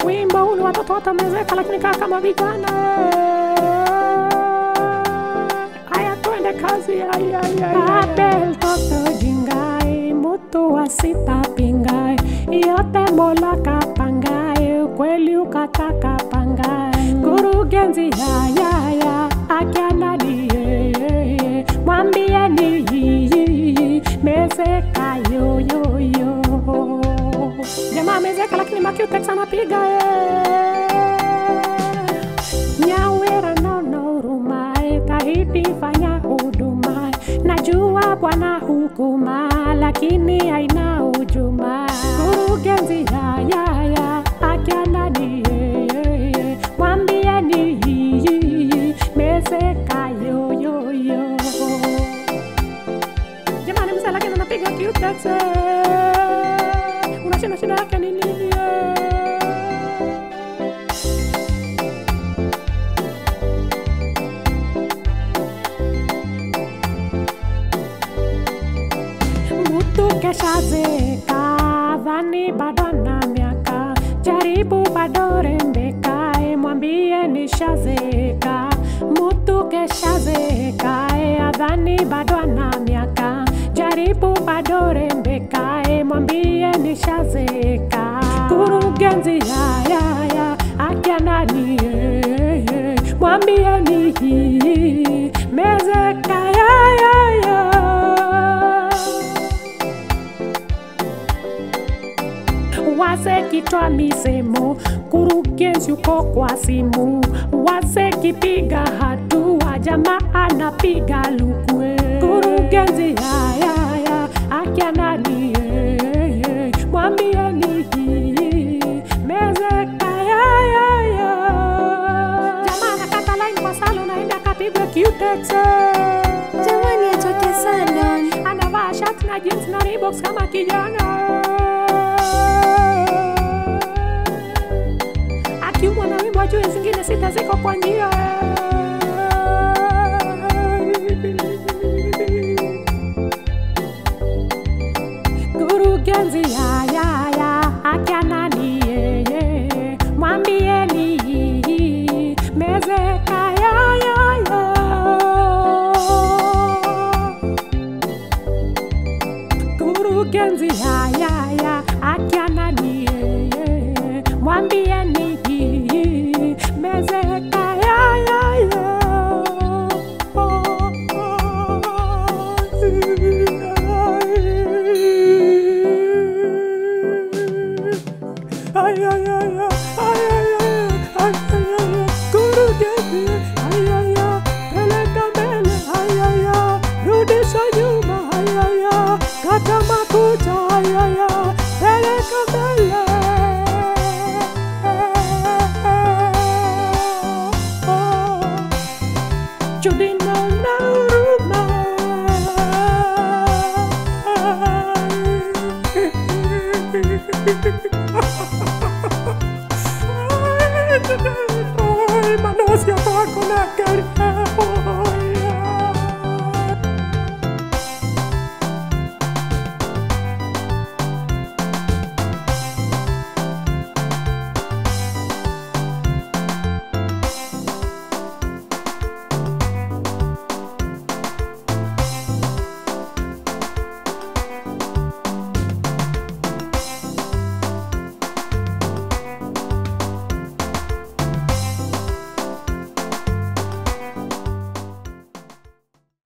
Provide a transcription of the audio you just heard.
wimbo ule watoto watamezeka lakini kaa kama vijana haya twende kazi abel toto jingai mutu asitapingai yote mola kapangai kweli ukataka pangai kurugenzi yayaya akianadie mwambieni mezeka yoyoyo jamaa amezeka lakini makiutex anapiga nyawera nono hurumae tahidi fanya huduma najua bwana hukuma lakini haina ujuma kurugenzi yayaya akiananie mwambieni mezeka yoyoyo jamani mzee lakini anapiga kiutex unashinda shida yake ni nini mtu keshazeka dhani bado na miaka jaribu bado rembekae mwambie nishazeka mtu keshazekae adhani bado ana miaka jaribu bado rembekae mwambie nishazeka kurugenzi yayaya akiananie mwambie ni mezeka yayaya wase kitwa misemo kurugenzi uko kwa simu wase kipiga hatua jamaa anapiga lukwe kurugenzi yayaya akiananie mwambieni mezeka yayaya jamaa anakata laini kwa salo naenda akapigwa kiutexe Jamani, atoke salon. anavaa shati na jeans na Reeboks kama kijana akiumwa na wimbo ajue zingine sita ziko kwa njia kurugenzi yayaya akianani yeye mwambieni mezeka yayaya kurugenzi yayaya akiananieye mwambieni mezeka yayaya Ay, ay, ay, ay, ay.